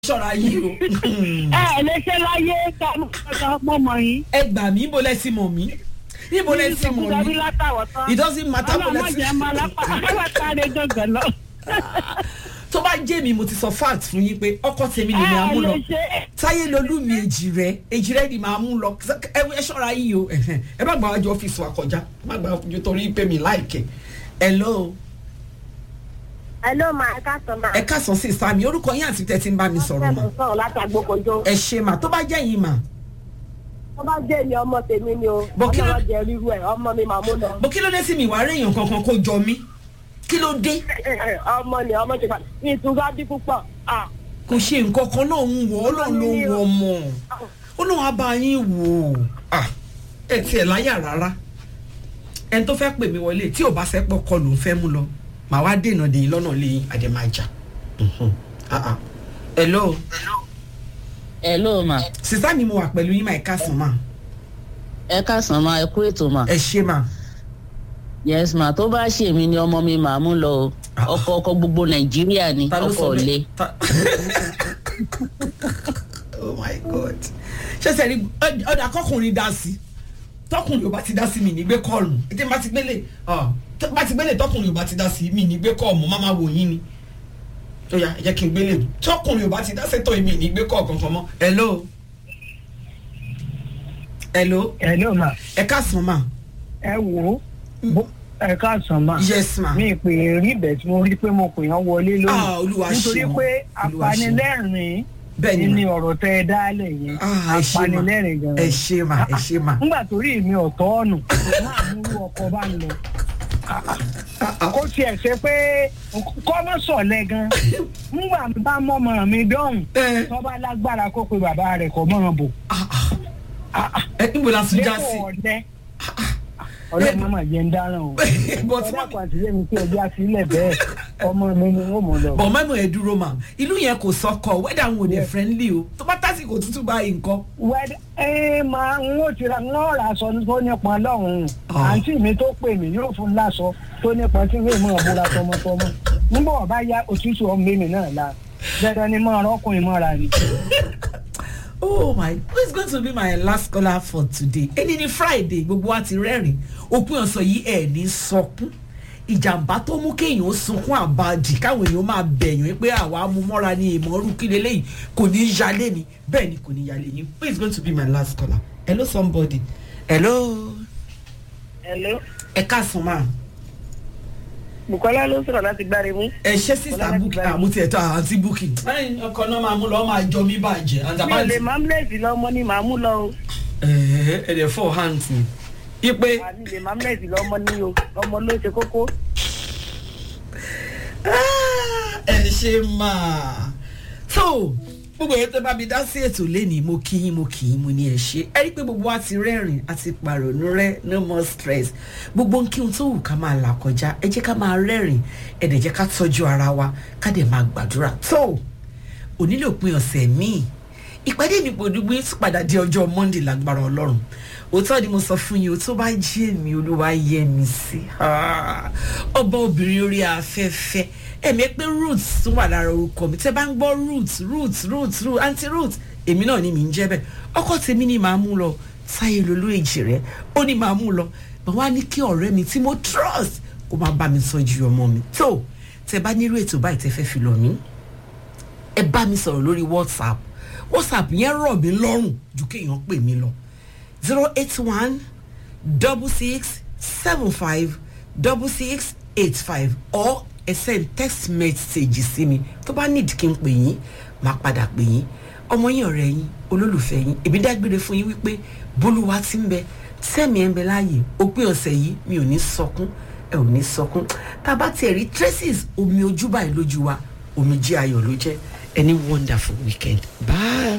ṣọ́ra yìí o. ẹ ẹ lè ṣe láyé ká mọ mọ yín. ẹ gbà mí ibo lẹ sí mọ̀ mí ibo lẹ sí mọ̀ Níbi mí látàwọ̀ tán. it doesn't matter bó lẹ ọlọ́mọ sí. jẹ́ máa lápá látàrí gangan lọ. tó bá jẹ́ mi mo ti sọ fact fún yín pé ọkọ tèmi lè ní ẹ amú lọ lè ṣe táyé lolú mi èjì rẹ èjì rẹ ni màá mú lọ ẹ ẹ ṣọ́ra yìí o ẹhẹn. ẹ má gbà wájú ọ́fíìsì wa kọjá ẹ má gbà wájú torí pé mi láìkẹ́ hello Hello ma ẹ ká sọ ma. ẹ káàsán sí sami orúkọ yín àti tẹ́tí ń bá mi sọ̀rọ̀ mà Mo sọ̀rọ̀ láti agbókojó. ẹ ṣe mà tó bá jẹ́ yín mà Wọ́n bá jẹ́ èmi ọmọ tèmi ni o. Bọ̀ kí ló- Ọlọ́run jẹ ríru ẹ̀ ọmọ mi màá mú lọ. bó kí ló dé sí mi ìwà réèyàn kankan kó jọ mí kí ló dé Ọmọ ni ọmọ ti pa. Ní ìtura bí púpọ̀. Ah, kò ṣe nǹkan kan náà ń wọ ọlọ́run ló ń wọ ọmọ ọlọ́run á bá yín wò ó Ah, ẹ tiẹ̀ láyà rárá ẹni tó fẹ́ pè mí wọlé tí ò bá fẹ́ pọ̀ kọ ló ń fẹ́ mú lọ màá wá dènà dèyìn lọ́nà lẹ́yìn àdèmájà hello hello ma sísá mi mo wà pẹ̀lú yín máa ẹ̀ka sàn máa ẹ káàsán ma ẹ kú ètò ma ẹ ṣe máa yes ma tó bá ṣe mí ni ọmọ mi màá mú lọ o Ah. ọkọ ọkọ gbogbo nàìjíríà ni ta ló ọkọ sọ ọ̀lẹ bẹ́ẹ̀ Ta- oh my god ṣẹ̀ṣẹ̀ rí ọ̀dà kọkùnrin dá sí tọkùnrin ò bá ti dá sí mi nígbé kọ́ọ̀lù ètè bá ti gbélé ọ tó bá ti gbélé tọkùnrin ò bá ti dá sí mi nígbé kọ́ọ̀mù má máa wò yín ni ó yá ẹ jẹ́ kí n gbélé tọkùnrin ò bá ti dá sẹ́tọ̀ mi nígbé kọ́ọ̀ kankan mọ́ hello hello ẹ ló mà ẹ káàsán mà ẹ wò ó ẹ káàsán mà. yes ma mi pè é rí ibẹ̀ tí mo rí pé mo pè yàn wọlé Ah, lónìí Olúwa nítorí ṣeun. pé Olúwa ṣeun. apanilẹ́rìn bẹ́ẹ̀ ni ni ma ọ̀rọ̀ tẹ́ ẹ dálẹ̀ yẹn Ah, ẹ ṣe ma apanilẹ́rìn gan ẹ ṣe ma ẹ ṣe ma nígbà tó rí mi ọ̀tọ̀ ọ̀nù máa mú ọkọ̀ bá ń lọ kó tiẹ̀ ṣe pé kọ́mọ́ sọ̀lẹ̀ gan nígbà bá mọ́mọ́ mi dọ́hùn ẹ tó bá lágbára kó pe bàbá rẹ̀ kọ́ mọ́ bò ah, ah. ẹ níbo la tún já sí. lẹ́kọ̀ọ́ ọ̀dẹ́ ọ̀rẹ́ mi máa jẹ́ ń dáràn o but ọ̀dà pàṣẹ mi kí ẹja sílẹ̀ bẹ́ẹ̀ ọmọ mi ni ó mọ̀ lọ. bọ̀ mẹ́mọ̀ ẹ̀ dúró mà ìlú yẹn kò sọkọ wẹ́dà wọn ò dẹ̀ Yeah. friendly o tó bá tásìkò tútù báyìí nǹkan. wẹ́dẹ́ ẹ máa ń ó ti ra ń rà aṣọ tó nípọn lọ́hùn-ún Ah. àǹtí mi tó pè mí yóò fún láṣọ tó nípọn tí wọ́n mọ̀ bóra tọmọtọmọ nígbà wọ́n bá yá òtútù ọmọ mi náà la dandan ni mọ̀ ọkùnrin mọ́ra ni. oh my who is going to be my last caller for today ẹni ní friday gbogbo wa ti rẹ́rìn òpin ọ̀sán yìí ẹ̀ ní sọkún ìjàmbá tó mú kéèyàn ó sunkún àbàdì káwọn èèyàn máa bẹ̀yàn pé àwa mú mọ́ra ní ìmọ̀ọ́rù kí leléyìí kò ní í yálé mi bẹ́ẹ̀ ni kò ní í yálé yín who is going to be my last caller hello somebody hello hello. ẹ káàsán máa. Bùkọ́lá ló sọ̀rọ̀ láti gbáre mú. ẹ ṣe sísá Bọ́lá búkì ti bá àmú tiẹ̀ tó àǹtí búkì. ọkọ náà máa mú lọ máa jọ mí bàjẹ́ Mi ò àǹtàbá lè mamlẹ́sì lọ́mọ ni màá mú lọ o. ẹ̀ẹ́dẹ̀ fọ́ hands ni. ipe Àmì lè mamlẹ́sì lọ́mọ ni o. Ọmọ ló ṣe kókó. ẹ ṣe máa. so gbogbo èyí tó bá mi dá sí ètò lẹ́nìí mo kí yín mo kí yín mo ní ẹ ṣe ẹ rí i pé gbogbo wa ti rẹ́rìn àti pàrònú rẹ no more stress gbogbo nkí ohun tó wù ká máa là kọjá ẹ jẹ́ ká máa rẹ́rìn ẹ dẹ̀ jẹ́ ká tọ́jú ara wa ká dẹ̀ máa gbàdúrà tó onílé òpin ọ̀sẹ̀ míì ìpàdé mi pòdúgbò tún padà di ọjọ́ monday lágbára ọlọ́run òótọ́ ni mo sọ fún yín o tó bá jí èmi olúwa yẹ mi sí Ah, ọba obìnrin orí afẹ́fẹ́ ẹ̀mí pé roots tún wà lára orúkọ mi tẹ́ bá ń gbọ́ roots roots roots roots anti roots èmi náà ni mi ń jẹ́ bẹ́ẹ̀ ọkọ tèmi ni màá mú lọ sáyé lolú èjì rẹ ó ní màá mú lọ mà wá ní kí ọ̀rẹ́ mi tí mo trust kó máa bá mi sọ́jú ọmọ mi tó tẹ́ bá nírú ètò báyìí tẹ́ fẹ́ fi lọ mí ẹ bá mi sọ̀rọ̀ lórí whatsapp whatsapp yẹn rọ̀ mí lọ́rùn ju kéèyàn pè mí lọ zero eight one double six seven five double six eight five or ẹ send text message sí mi tó bá need kí n pè yín máa padà pè yín ọmọ yín ọ̀rẹ́ yín olólùfẹ́ yín èmi dágbére fún yín wípé bólúwa ti ń bẹ sẹ́mi ẹ̀ ń bẹ láàyè òpin ọ̀sẹ̀ yìí mi ò ní sọkún ẹ ò ní sọkún tá a bá tiẹ̀ rí traces omi ojú báyìí lójú wa omi jí ayọ̀ ló jẹ́ any wonderful weekend bye.